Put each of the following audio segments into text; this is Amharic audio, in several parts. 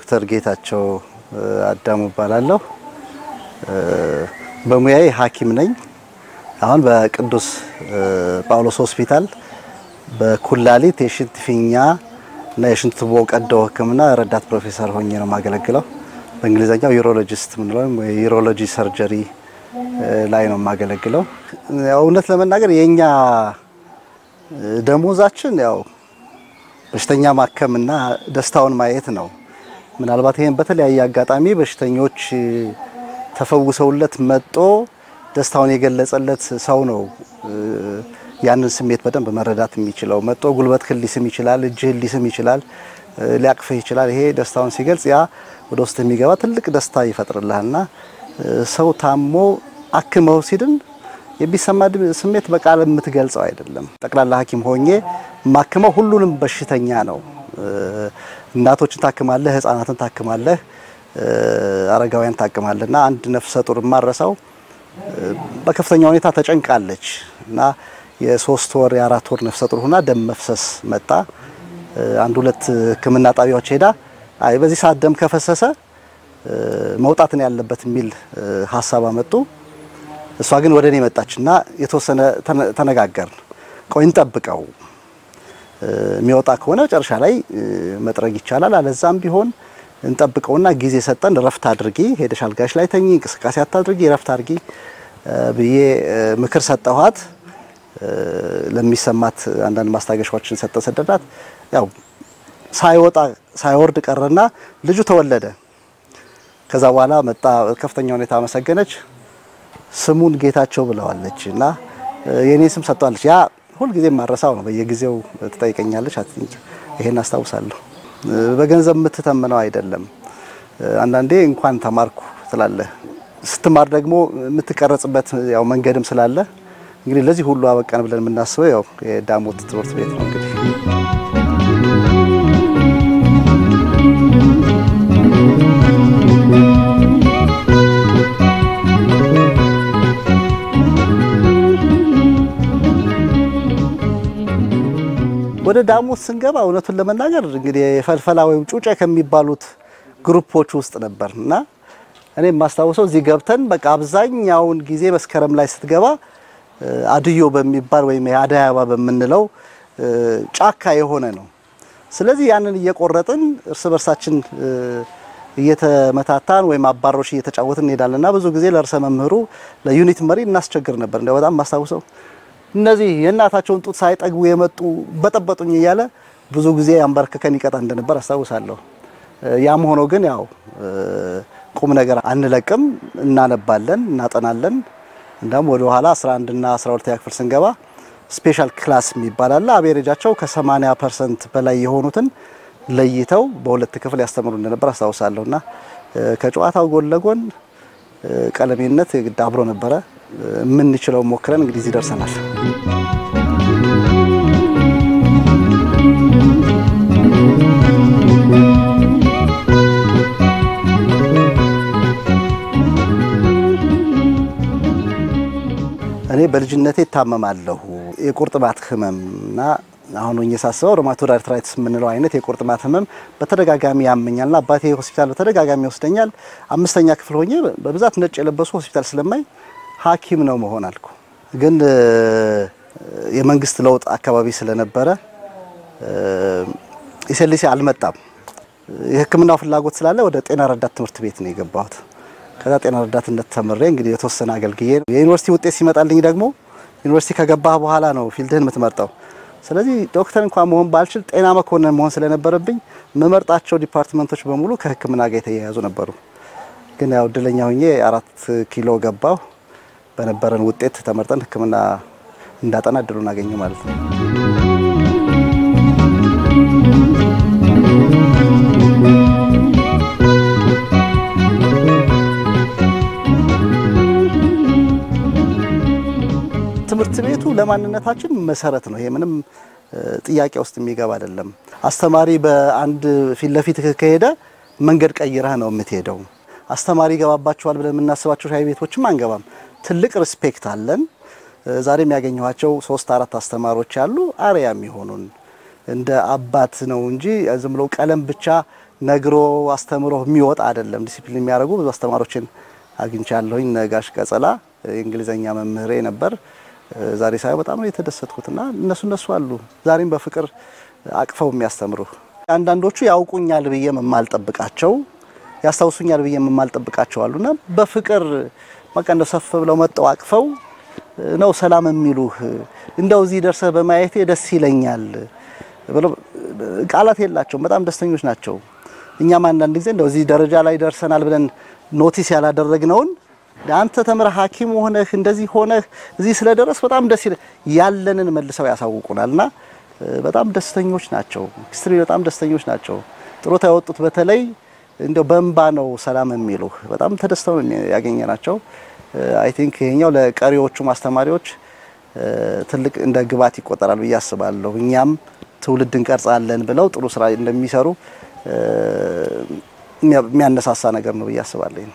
ዶክተር ጌታቸው አዳሙ እባላለሁ። በሙያዬ ሐኪም ነኝ። አሁን በቅዱስ ጳውሎስ ሆስፒታል በኩላሊት የሽንት ፊኛ እና የሽንት ቱቦ ቀዶ ሕክምና ረዳት ፕሮፌሰር ሆኜ ነው የማገለግለው። በእንግሊዝኛው ዩሮሎጂስት ምንለው የዩሮሎጂ ሰርጀሪ ላይ ነው የማገለግለው። ያው እውነት ለመናገር የኛ ደሞዛችን ያው በሽተኛ ማከምና ደስታውን ማየት ነው። ምናልባት ይሄን በተለያየ አጋጣሚ በሽተኞች ተፈውሰውለት መጦ ደስታውን የገለጸለት ሰው ነው ያንን ስሜት በደንብ መረዳት የሚችለው። መጦ ጉልበትህን ሊስም ይችላል፣ እጅህን ሊስም ይችላል፣ ሊያቅፍህ ይችላል። ይሄ ደስታውን ሲገልጽ ያ ወደ ውስጥ የሚገባ ትልቅ ደስታ ይፈጥርልሃልና ሰው ታሞ አክመው ሲድን የሚሰማ ስሜት በቃል የምትገልጸው አይደለም። ጠቅላላ ሐኪም ሆኜ ማክመው ሁሉንም በሽተኛ ነው። እናቶችን ታክማለህ፣ ህፃናትን ታክማለህ፣ አረጋውያን ታክማለህ እና አንድ ነፍሰ ጡር ማረሳው በከፍተኛ ሁኔታ ተጨንቃለች እና የሶስት ወር የአራት ወር ነፍሰ ጡር ሆና ደም መፍሰስ መጣ። አንድ ሁለት ሕክምና ጣቢያዎች ሄዳ አይ በዚህ ሰዓት ደም ከፈሰሰ መውጣት ነው ያለበት የሚል ሀሳብ አመጡ። እሷ ግን ወደ እኔ መጣችና የተወሰነ ተነጋገርን። ቆይ እንጠብቀው፣ የሚወጣ ከሆነ መጨረሻ ላይ መጥረግ ይቻላል፣ አለዛም ቢሆን እንጠብቀውና ጊዜ ሰጠን። ረፍት አድርጊ፣ ሄደሽ አልጋሽ ላይ ተኚ፣ እንቅስቃሴ አታድርጊ፣ ረፍት አድርጊ ብዬ ምክር ሰጠኋት። ለሚሰማት አንዳንድ ማስታገሻዎችን ሰጠን፣ ሰደዳት። ያው ሳይወጣ ሳይወርድ ቀረና ልጁ ተወለደ። ከዛ በኋላ መጣ፣ ከፍተኛ ሁኔታ አመሰገነች። ስሙን ጌታቸው ብለዋለች እና የኔ ስም ሰጥቷለች። ያ ሁልጊዜ ማረሳው ነው። በየጊዜው ትጠይቀኛለች። አትንጭ ይሄን አስታውሳለሁ። በገንዘብ የምትተምነው አይደለም። አንዳንዴ እንኳን ተማርኩ ትላለህ። ስትማር ደግሞ የምትቀረጽበት ያው መንገድም ስላለ እንግዲህ ለዚህ ሁሉ አበቃን ብለን የምናስበው ያው የዳሞት ትምህርት ቤት ነው እንግዲህ ወደ ዳሞት ስንገባ እውነቱን ለመናገር እንግዲህ የፈልፈላ ወይም ጩጬ ከሚባሉት ግሩፖች ውስጥ ነበር እና እኔ የማስታውሰው እዚህ ገብተን በቃ አብዛኛውን ጊዜ መስከረም ላይ ስትገባ አድዮ በሚባል ወይም የአደይ አበባ በምንለው ጫካ የሆነ ነው። ስለዚህ ያንን እየቆረጥን እርስ በርሳችን እየተመታታን ወይም አባሮች እየተጫወትን እንሄዳለንና ብዙ ጊዜ ለርዕሰ መምህሩ ለዩኒት መሪ እናስቸግር ነበር። እንደው በጣም ማስታውሰው እነዚህ የእናታቸውን ጡት ሳይጠግቡ የመጡ በጠበጡኝ እያለ ብዙ ጊዜ አንበርክከን ይቀጣ እንደነበር አስታውሳለሁ። ያም ሆኖ ግን ያው ቁም ነገር አንለቅም፣ እናነባለን፣ እናጠናለን። እንደውም ወደ ኋላ 11 እና 12 ክፍል ስንገባ ስፔሻል ክላስ የሚባል አለ። አቬሬጃቸው ከ80 ፐርሰንት በላይ የሆኑትን ለይተው በሁለት ክፍል ያስተምሩ እንደነበር አስታውሳለሁ። እና ከጨዋታው ጎን ለጎን ቀለሜነት የግድ አብሮ ነበረ። የምንችለው ሞክረን እንግዲህ እዚህ ደርሰናል። እኔ በልጅነቴ እታመማለሁ። የቁርጥማት ህመም እና አሁን ሆኜ ሳስበው ሮማቶይድ አርትራይትስ የምንለው አይነት የቁርጥማት ህመም በተደጋጋሚ ያመኛልና አባቴ ሆስፒታል በተደጋጋሚ ይወስደኛል። አምስተኛ ክፍል ሆኜ በብዛት ነጭ የለበሱ ሆስፒታል ስለማይ ሐኪም ነው መሆን አልኩ። ግን የመንግስት ለውጥ አካባቢ ስለነበረ ኢሴሊሲ አልመጣም። የሕክምናው ፍላጎት ስላለ ወደ ጤና ረዳት ትምህርት ቤት ነው የገባሁት። ከዛ ጤና ረዳትነት ተምሬ እንግዲህ የተወሰነ አገልግዬ የዩኒቨርሲቲ ውጤት ሲመጣልኝ ደግሞ ዩኒቨርሲቲ ከገባህ በኋላ ነው ፊልድህን የምትመርጠው። ስለዚህ ዶክተር እንኳን መሆን ባልችል ጤና መኮንን መሆን ስለነበረብኝ የምመርጣቸው ዲፓርትመንቶች በሙሉ ከሕክምና ጋር የተያያዙ ነበሩ። ግን ያው እድለኛ ሆኜ አራት ኪሎ ገባሁ። በነበረን ውጤት ተመርጠን ሕክምና እንዳጠና እድሉን አገኘ ማለት ነው። ትምህርት ቤቱ ለማንነታችን መሰረት ነው። ይሄ ምንም ጥያቄ ውስጥ የሚገባ አይደለም። አስተማሪ በአንድ ፊት ለፊት ከሄደ መንገድ ቀይረህ ነው የምትሄደው። አስተማሪ ይገባባቸዋል ብለን የምናስባቸው ሻይ ቤቶችም አንገባም። ትልቅ ሪስፔክት አለን። ዛሬም ያገኘኋቸው ሶስት አራት አስተማሪዎች አሉ አርያ የሚሆኑን እንደ አባት ነው እንጂ ዝም ብሎ ቀለም ብቻ ነግሮ አስተምሮ የሚወጣ አይደለም። ዲሲፕሊን የሚያደርጉ ብዙ አስተማሪዎችን አግኝቻለሁኝ። ነጋሽ ቀጸላ የእንግሊዘኛ መምህሬ ነበር። ዛሬ ሳየው በጣም ነው የተደሰትኩትና እነሱ እነሱ አሉ ዛሬም በፍቅር አቅፈው የሚያስተምሩ አንዳንዶቹ ያውቁኛል ብዬ የማልጠብቃቸው ያስታውሱኛል ብዬ የማልጠብቃቸው አሉና በፍቅር በቃ እንደው ሰፍ ብለው መጠው አቅፈው ነው ሰላም የሚሉህ እንደው እዚህ ደርሰህ በማየቴ ደስ ይለኛል ብለው ቃላት የላቸውም። በጣም ደስተኞች ናቸው። እኛም አንዳንድ ጊዜ እንደው እዚህ ደረጃ ላይ ደርሰናል ብለን ኖቲስ ያላደረግነውን አንተ ተምረህ ሐኪም ሆነህ እንደዚህ ሆነህ እዚህ ስለደረስ በጣም ደስ ይላል ያለንን መልሰው ያሳውቁናልና በጣም ደስተኞች ናቸው። ሂስትሪ በጣም ደስተኞች ናቸው። ጥሮታ ያወጡት በተለይ እንደው በእንባ ነው ሰላም የሚሉ በጣም ተደስተው ያገኘናቸው። አይ ቲንክ ይሄኛው ለቀሪዎቹ ማስተማሪዎች ትልቅ እንደ ግብዓት ይቆጠራል ብዬ አስባለሁ። እኛም ትውልድ እንቀርጻለን ብለው ጥሩ ስራ እንደሚሰሩ የሚያነሳሳ ነገር ነው ብዬ አስባለሁ።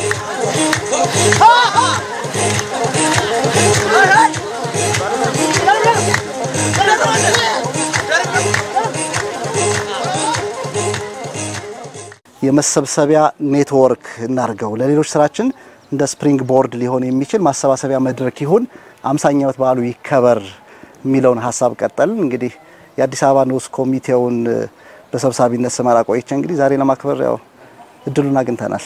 የመሰብሰቢያ ኔትወርክ እናርገው፣ ለሌሎች ስራችን እንደ ስፕሪንግ ቦርድ ሊሆን የሚችል ማሰባሰቢያ መድረክ ይሁን፣ አምሳኛ ዓመት በዓሉ ይከበር የሚለውን ሀሳብ ቀጠልን። እንግዲህ የአዲስ አበባ ንዑስ ኮሚቴውን በሰብሳቢነት ስመራ ቆይቼ እንግዲህ ዛሬ ለማክበር ያው እድሉን አግኝተናል።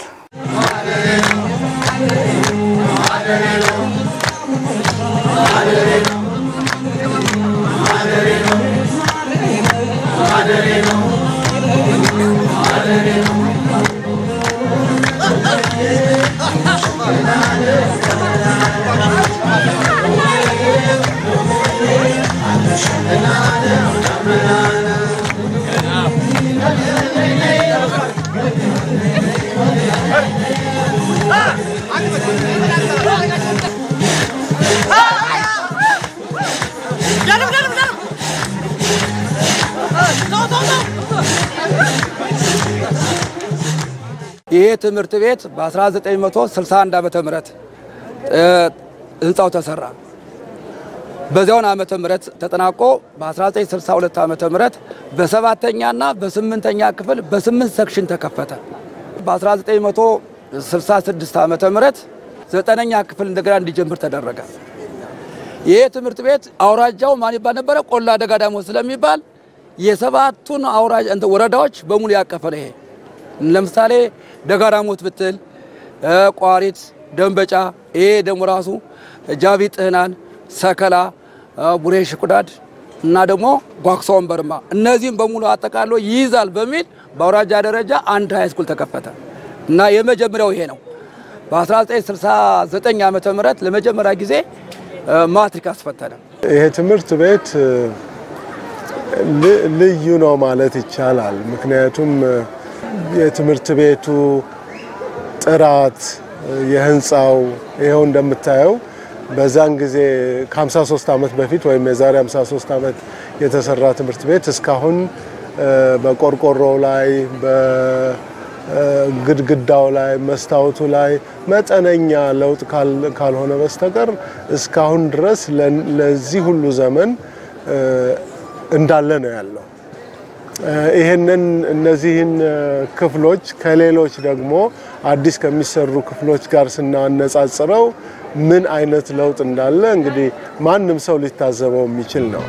ይሄ ትምህርት ቤት በ1961 ዓመተ ምህረት ህንፃው ተሰራ። በዚያውን ዓመተ ምህረት ተጠናቆ በ1962 ዓመተ ምህረት በሰባተኛና በስምንተኛ ክፍል በስምንት ሰክሽን ተከፈተ። በ1966 ዓመተ ምህረት ዘጠነኛ ክፍል እንደገና እንዲጀምር ተደረገ። ይሄ ትምህርት ቤት አውራጃው ማን ይባል ነበረ? ቆላ ደጋ ዳሞት ስለሚባል የሰባቱን አውራጅ ወረዳዎች በሙሉ ያቀፈ ነው። ይሄ ለምሳሌ ደጋዳሞት ብትል ቋሪት፣ ደንበጫ፣ ይሄ ደግሞ ራሱ ጃቢ ጥህናን፣ ሰከላ፣ ቡሬ ሽቁዳድ እና ደግሞ ጓክሶ ወንበርማ እነዚህም በሙሉ አጠቃሎ ይይዛል በሚል በአውራጃ ደረጃ አንድ ሃይ ስኩል ተከፈተ እና የመጀመሪያው ይሄ ነው። በ1969 ዓመተ ምህረት ለመጀመሪያ ጊዜ ማትሪክ አስፈተነ። ይሄ ትምህርት ቤት ልዩ ነው ማለት ይቻላል። ምክንያቱም የትምህርት ቤቱ ጥራት፣ የህንፃው ይኸው እንደምታየው በዛን ጊዜ ከ53 ዓመት በፊት ወይም የዛሬ 53 ዓመት የተሰራ ትምህርት ቤት እስካሁን በቆርቆሮ ላይ በግድግዳው ላይ መስታወቱ ላይ መጠነኛ ለውጥ ካልሆነ በስተቀር እስካሁን ድረስ ለዚህ ሁሉ ዘመን እንዳለ ነው ያለው። ይህንን እነዚህን ክፍሎች ከሌሎች ደግሞ አዲስ ከሚሰሩ ክፍሎች ጋር ስናነጻጽረው ምን አይነት ለውጥ እንዳለ እንግዲህ ማንም ሰው ሊታዘበው የሚችል ነው።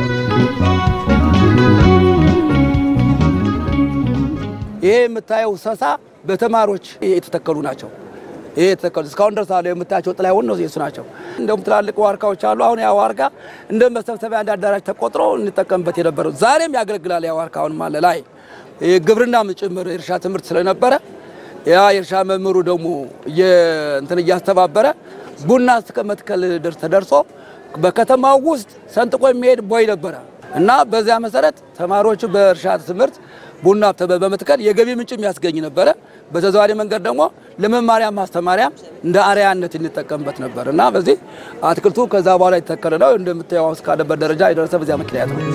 ይሄ የምታየው ሰሳ በተማሪዎች የተተከሉ ናቸው። ይሄ የተተከሉ እስካሁን ድረስ አሉ የምታያቸው ጥላሁን ነው የሱ ናቸው። እንደውም ትላልቅ ዋርካዎች አሉ። አሁን ያ ዋርካ እንደ መሰብሰቢያ እንደ አዳራሽ ተቆጥሮ እንጠቀምበት የነበረው ዛሬም ያገለግላል። ያ ዋርካ አሁን አለ ላይ ግብርናም ጭምር የእርሻ ትምህርት ስለነበረ ያ የእርሻ መምህሩ ደግሞ እንትን እያስተባበረ ቡና እስከ መትከል ተደርሶ በከተማው ውስጥ ሰንጥቆ የሚሄድ ቦይ ነበረ እና በዚያ መሰረት ተማሪዎቹ በእርሻ ትምህርት ቡና በመትከል የገቢ ምንጭም ያስገኝ ነበረ። በተዘዋዋሪ መንገድ ደግሞ ለመማሪያ ማስተማሪያ እንደ አርያነት እንጠቀምበት ነበር እና በዚህ አትክልቱ ከዛ በኋላ የተተከለ ነው። እንደምታየው እስካለበት ደረጃ የደረሰ በዚያ ምክንያት ነው።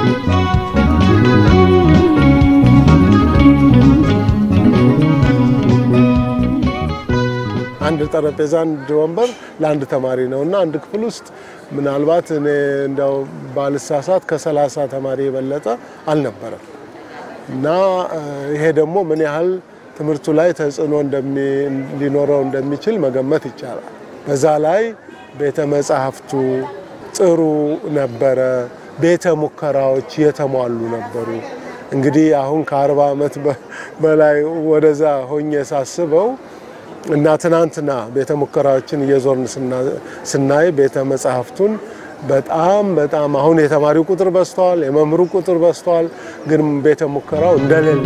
አንድ ጠረጴዛ፣ አንድ ወንበር ለአንድ ተማሪ ነው እና አንድ ክፍል ውስጥ ምናልባት እኔ እንዲያው ባልሳሳት ከሰላሳ ተማሪ የበለጠ አልነበረም። እና ይሄ ደግሞ ምን ያህል ትምህርቱ ላይ ተጽዕኖ ሊኖረው እንደሚችል መገመት ይቻላል። በዛ ላይ ቤተ መጻሕፍቱ ጥሩ ነበረ። ቤተ ሙከራዎች የተሟሉ ነበሩ። እንግዲህ አሁን ከአርባ ዓመት በላይ ወደዛ ሆኜ ሳስበው እና ትናንትና ቤተ ሙከራዎችን እየዞርን ስናይ ቤተ መጻሕፍቱን በጣም በጣም አሁን የተማሪው ቁጥር በዝተዋል፣ የመምህሩ ቁጥር በዝተዋል። ግን ቤተ ሙከራው እንደሌለ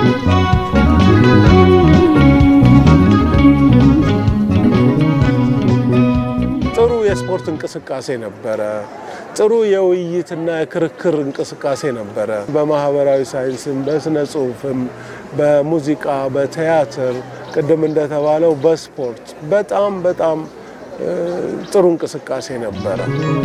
ጥሩ የስፖርት እንቅስቃሴ ነበረ። ጥሩ የውይይትና የክርክር እንቅስቃሴ ነበረ። በማህበራዊ ሳይንስም፣ በስነ ጽሁፍም፣ በሙዚቃ፣ በቲያትር ቅድም እንደተባለው በስፖርት በጣም በጣም ጥሩ እንቅስቃሴ ነበረ።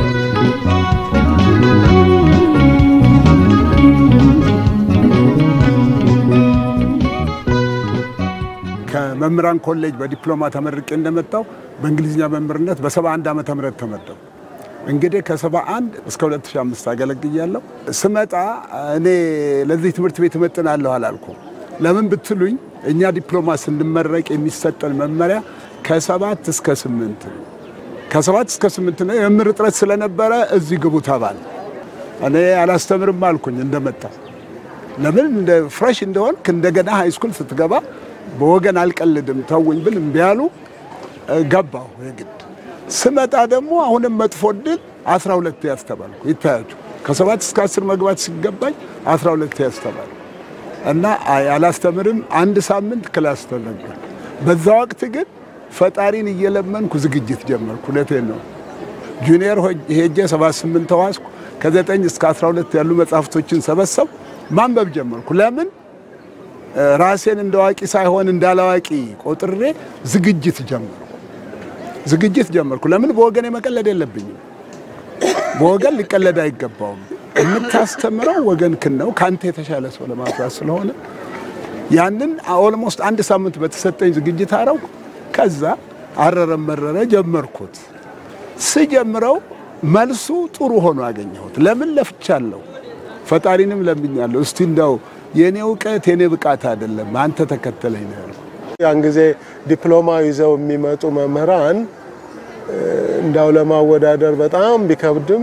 ከመምህራን ኮሌጅ በዲፕሎማ ተመርቄ እንደመጣው በእንግሊዝኛ መምህርነት በ71 ዓመተ ምህረት ተመደው እንግዲህ ከ71 እስከ 2005 አገለግያለሁ። ስመጣ እኔ ለዚህ ትምህርት ቤት እመጥናለሁ አላልኩም። ለምን ብትሉኝ እኛ ዲፕሎማ ስንመረቅ የሚሰጠን መመሪያ ከሰባት እስከ ስምንት ነው። ከሰባት እስከ ስምንት ነው። የመምህር እጥረት ስለነበረ እዚህ ግቡ ተባለ። እኔ አላስተምርም አልኩኝ እንደመጣ ለምን እንደ ፍሬሽ እንደሆንክ እንደገና ሃይስኩል ስትገባ በወገን አልቀልድም ተውኝ ብል እምቢ አሉ። ገባሁ የግድ ስመጣ ደግሞ አሁንም መጥፎ እድል 12 ያስተባልኩ ይታያችሁ። ከሰባት እስከ አስር መግባት ሲገባኝ 12 ያስተባልኩ እና አላስተምርም። አንድ ሳምንት ክላስ ተነገር። በዛ ወቅት ግን ፈጣሪን እየለመንኩ ዝግጅት ጀመርኩ። እውነቴን ነው። ጁኒየር ሄጄ 78 ተዋስኩ። ከ9 እስከ 12 ያሉ መጽሐፍቶችን ሰበሰብ ማንበብ ጀመርኩ። ለምን ራሴን እንደ አዋቂ ሳይሆን እንደ አላዋቂ ቆጥሬ ዝግጅት ጀመርኩ ዝግጅት ጀመርኩ። ለምን በወገን የመቀለድ የለብኝም። በወገን ሊቀለድ አይገባውም። የምታስተምረው ወገንክን ነው ከአንተ የተሻለ ሰው ለማፍራት ስለሆነ ያንን ኦልሞስት አንድ ሳምንት በተሰጠኝ ዝግጅት አረው ከዛ አረረም መረረ ጀመርኩት። ስጀምረው መልሱ ጥሩ ሆኖ አገኘሁት። ለምን ለፍቻለሁ፣ ፈጣሪንም ለምኛለሁ። እስቲ እንደው የኔ እውቀት የኔ ብቃት አይደለም አንተ ተከተለኝ ነው ያልኩት። ያን ጊዜ ዲፕሎማ ይዘው የሚመጡ መምህራን እንዳው ለማወዳደር በጣም ቢከብድም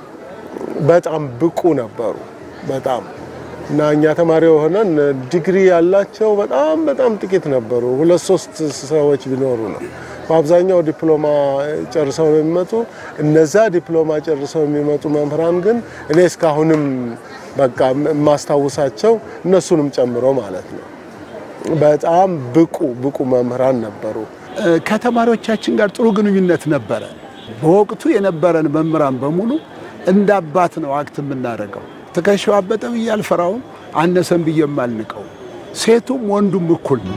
በጣም ብቁ ነበሩ። በጣም እና እኛ ተማሪ ሆነን ዲግሪ ያላቸው በጣም በጣም ጥቂት ነበሩ። ሁለት ሶስት ሰዎች ቢኖሩ ነው። በአብዛኛው ዲፕሎማ ጨርሰው ነው የሚመጡ። እነዛ ዲፕሎማ ጨርሰው የሚመጡ መምህራን ግን እኔ እስካሁንም በቃ የማስታውሳቸው እነሱንም ጨምሮ ማለት ነው በጣም ብቁ ብቁ መምህራን ነበሩ። ከተማሪዎቻችን ጋር ጥሩ ግንኙነት ነበረ። በወቅቱ የነበረን መምህራን በሙሉ እንደ አባት ነው አክት የምናደርገው። ትከሻው አበጠ ብዬ አልፈራውም፣ አነሰን ብዬ የማልንቀው። ሴቱም ወንዱም እኩል ነው።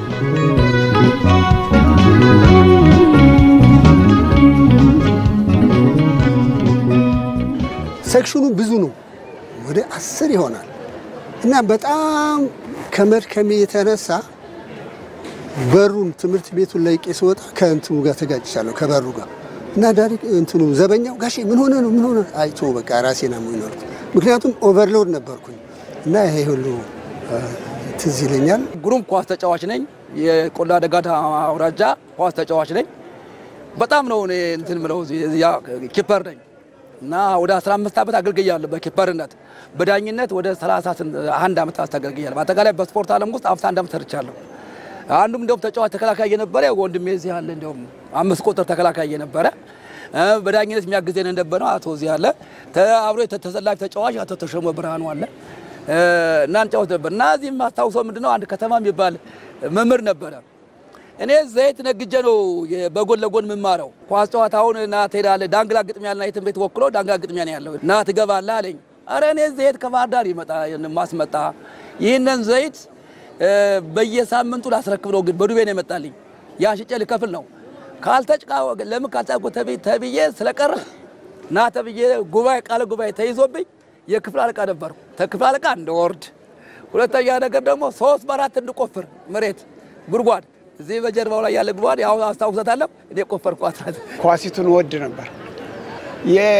ሴክሽኑ ብዙ ነው፣ ወደ አስር ይሆናል እና በጣም ከመድከሜ የተነሳ በሩን ትምህርት ቤቱን ለቄ ስወጣ ከእንትኑ ጋር ተጋጭቻለሁ ከበሩ ጋር እና ዳሪ እንትኑ ዘበኛው ጋሼ ምን ሆነ ነው ምን ሆነ አይቶ በቃ ራሴን አሞኝ ነው። ምክንያቱም ኦቨርሎድ ነበርኩኝ እና ይሄ ሁሉ ትዝ ይለኛል። ግሩም ኳስ ተጫዋች ነኝ። የቆላ ደጋዳ አውራጃ ኳስ ተጫዋች ነኝ። በጣም ነው እኔ እንትን ምለው ኪፐር ነኝ እና ወደ 15 ዓመት አገልግያለሁ በኪፐርነት። በዳኝነት ወደ 31 ዓመት አስተገልግያለሁ። በአጠቃላይ በስፖርት ዓለም ውስጥ 51 ዓመት ሰርቻለሁ። አንዱም እንደውም ተጫዋች ተከላካይ የነበረ ወንድሜ እዚህ አለ። እንደውም አምስት ቁጥር ተከላካይ የነበረ በዳኝነት የሚያግዘን እንደነበረው አቶ እዚህ አለ። አብሮ ተሰላፊ ተጫዋች አቶ ተሾመ ብርሃኑ አለ እና እንጫወት ነበር እና እዚህ የማስታውሰው ምንድነው አንድ ከተማ የሚባል መምህር ነበረ። እኔ ዘይት ነግጄ ነው በጎን ለጎን የምማረው። ኳስ ጨዋታውን እና ትሄዳለህ ዳንግላ ግጥሚያ ና የትን ቤት ወክሎ ዳንግላ ግጥሚያ ነው ያለው እና ትገባለህ አለኝ። አረ እኔ ዘይት ከባህር ዳር ይመጣ ማስመጣ ይህንን ዘይት በየሳምንቱ ላስረክብ ነው፣ ግን በዱቤ ነው የመጣልኝ። ያ ሽጬ ልከፍል ነው። ካልተጭቃ ለምን ካልጻፍኩ ተብዬ ስለቀረ ና ተብዬ ጉባኤ ቃለ ጉባኤ ተይዞብኝ የክፍል አለቃ ነበርኩ። ከክፍል አለቃ እንደወርድ፣ ሁለተኛ ነገር ደግሞ ሶስት በአራት እንድቆፍር መሬት ጉድጓድ እዚህ በጀርባው ላይ ያለ ጉድጓድ ያው አስታውሰታለሁ። እኔ ቆፈርኳት። ኳሲቱን ወድ ነበር።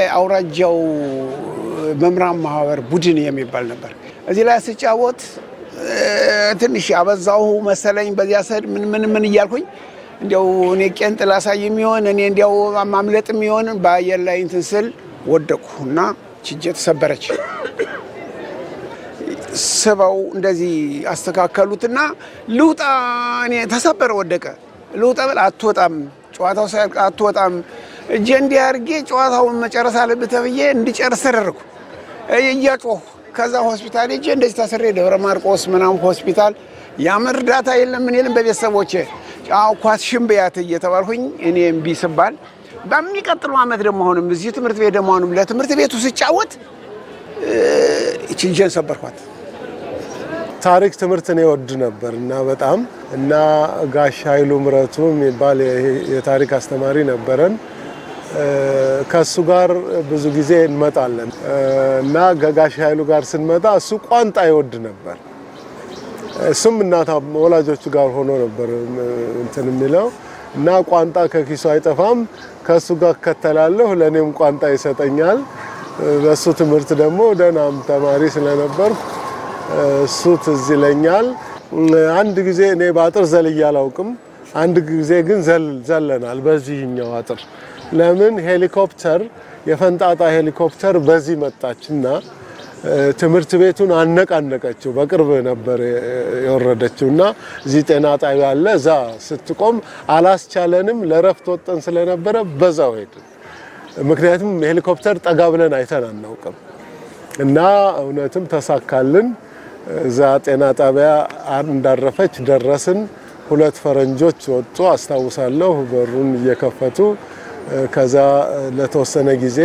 የአውራጃው መምህራን ማህበር ቡድን የሚባል ነበር። እዚህ ላይ ስጫወት ትንሽ አበዛሁ መሰለኝ። በዚያ ሰድ ምን ምን ምን እያልኩኝ እንዲያው እኔ ቄንጥ ላሳይ የሚሆን እኔ እንዲያው ማምለጥ የሚሆን በአየር ላይ እንትን ስል ወደቅሁ እና ችጄ ተሰበረች። ስበው እንደዚህ አስተካከሉትና ልውጣ፣ እኔ ተሰበረ፣ ወደቀ። ልውጣ ብል አትወጣም፣ ጨዋታው ሳያልቅ አትወጣም። እጄ እንዲህ አድርጌ ጨዋታውን መጨረስ አለብህ ተብዬ እንዲጨርስ ተደረግኩ እያጮሁ ከዛ ሆስፒታል ሄጄ እንደዚህ ታስሬ ደብረ ማርቆስ ምናምን ሆስፒታል ያም እርዳታ የለም ምን የለም በቤተሰቦቼ አዎ ኳስ ሽምብያት እየተባልኩኝ እኔ እምቢ ስባል በሚቀጥለው ዓመት ደግሞ አሁንም እዚህ ትምህርት ቤት ደግሞ አሁንም ለትምህርት ቤቱ ስጫወት ችንጀን ሰበርኳት። ታሪክ ትምህርትን ይወድ ነበር እና በጣም እና ጋሽ ኃይሉ ምረቱ የሚባል የታሪክ አስተማሪ ነበረን። ከእሱ ጋር ብዙ ጊዜ እንመጣለን እና ከጋሽ ኃይሉ ጋር ስንመጣ እሱ ቋንጣ ይወድ ነበር። እሱም እናት ወላጆቹ ጋር ሆኖ ነበር እንትን የሚለው እና ቋንጣ ከኪሱ አይጠፋም። ከእሱ ጋር እከተላለሁ፣ ለእኔም ቋንጣ ይሰጠኛል። በእሱ ትምህርት ደግሞ ደህናም ተማሪ ስለነበርኩ እሱ ትዝ ይለኛል። አንድ ጊዜ እኔ በአጥር ዘልዬ አላውቅም። አንድ ጊዜ ግን ዘለናል በዚህኛው አጥር። ለምን ሄሊኮፕተር የፈንጣጣ ሄሊኮፕተር በዚህ መጣችና ትምህርት ቤቱን አነቃነቀችው። በቅርብ ነበር የወረደችው እና እዚህ ጤና ጣቢያ አለ። እዛ ስትቆም አላስቻለንም። ለረፍት ወጠን ስለነበረ በዛው ሄድን። ምክንያቱም ሄሊኮፕተር ጠጋ ብለን አይተን አናውቅም እና እውነትም ተሳካልን። እዛ ጤና ጣቢያ እንዳረፈች ደረስን። ሁለት ፈረንጆች ወጡ አስታውሳለሁ፣ በሩን እየከፈቱ ከዛ ለተወሰነ ጊዜ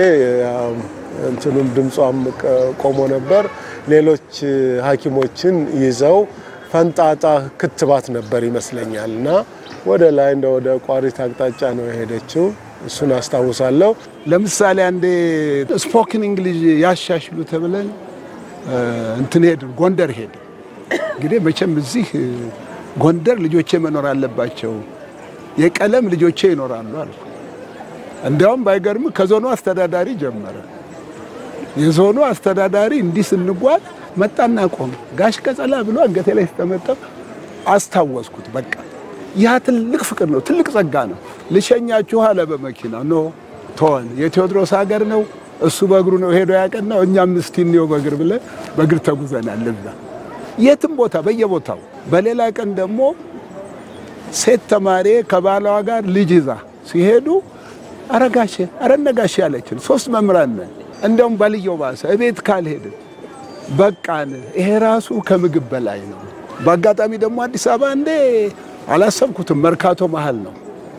እንትኑም ድምጿም ቆሞ ነበር። ሌሎች ሐኪሞችን ይዘው ፈንጣጣ ክትባት ነበር ይመስለኛል እና ወደ ላይ እንደ ወደ ቋሪት አቅጣጫ ነው የሄደችው። እሱን አስታውሳለሁ። ለምሳሌ አንዴ ስፖክን እንግሊዝ ያሻሽሉ ተብለን እንትን ሄድን፣ ጎንደር ሄድን። እንግዲህ መቼም እዚህ ጎንደር ልጆቼ መኖር አለባቸው፣ የቀለም ልጆቼ ይኖራሉ አልኩ። እንዲያውም ባይገርም ከዞኑ አስተዳዳሪ ጀመረ። የዞኑ አስተዳዳሪ እንዲህ ስንጓዝ መጣና ቆመ። ጋሽ ቀጸላ ብሎ አንገቴ ላይ ስተመጠም አስታወስኩት። በቃ ያ ትልቅ ፍቅር ነው፣ ትልቅ ጸጋ ነው። ልሸኛችሁ አለ በመኪና ኖ ተወን፣ የቴዎድሮስ ሀገር ነው እሱ በእግሩ ነው ሄዶ ያቀናው፣ እኛም እስቲ እንየው በእግር ብለን በእግር ተጉዘናል። እዛ የትም ቦታ በየቦታው። በሌላ ቀን ደግሞ ሴት ተማሪ ከባሏ ጋር ልጅ ይዛ ሲሄዱ አረጋሼ አረነጋሼ ያለችን ሶስት መምህራን ነን። እንደውም ባልየው ባሰ እቤት ካልሄድን በቃን። ይሄ ራሱ ከምግብ በላይ ነው። በአጋጣሚ ደግሞ አዲስ አበባ እንዴ አላሰብኩትም። መርካቶ መሀል ነው።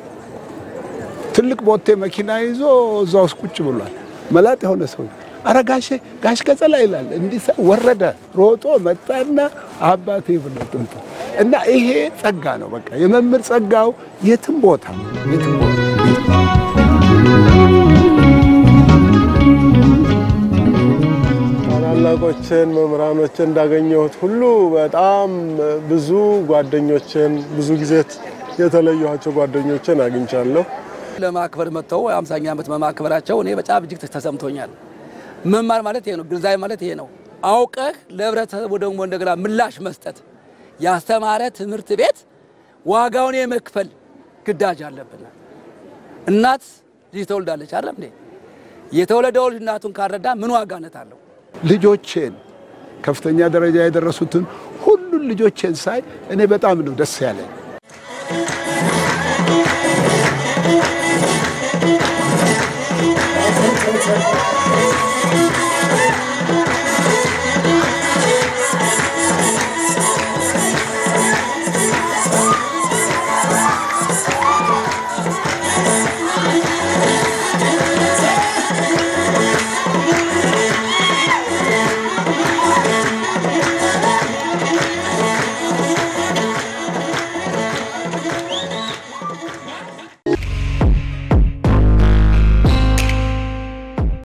ትልቅ ቦቴ መኪና ይዞ እዛ ውስጥ ቁጭ ብሏል። መላጥ የሆነ ሰው አረ ጋሼ ጋሽ ቀጸላ ይላል። እንዲህ ወረደ፣ ሮጦ መጣና አባቴ ብሎ ጥምጡ እና ይሄ ጸጋ ነው። በቃ የመምህር ጸጋው የትም ቦታ የትም ቦታ ታላላቆችን መምህራኖችን እንዳገኘሁት ሁሉ በጣም ብዙ ጓደኞችን ብዙ ጊዜ የተለየኋቸው ጓደኞችን አግኝቻለሁ። ለማክበር መጥተው አምሳኛ ዓመት በማክበራቸው እኔ በጣም እጅግ ተሰምቶኛል። መማር ማለት ይሄ ነው። ግንዛቤ ማለት ይሄ ነው። አውቀህ ለህብረተሰቡ ደግሞ እንደገና ምላሽ መስጠት ያስተማረ ትምህርት ቤት ዋጋውን የመክፈል ግዳጅ አለብን። እናት ልጅ ተወልዳለች አይደለም እንዴ? የተወለደው ልጅ እናቱን ካረዳ ምን ዋጋነት አለው? ልጆቼን ከፍተኛ ደረጃ የደረሱትን ሁሉን ልጆቼን ሳይ እኔ በጣም ነው ደስ ያለኝ።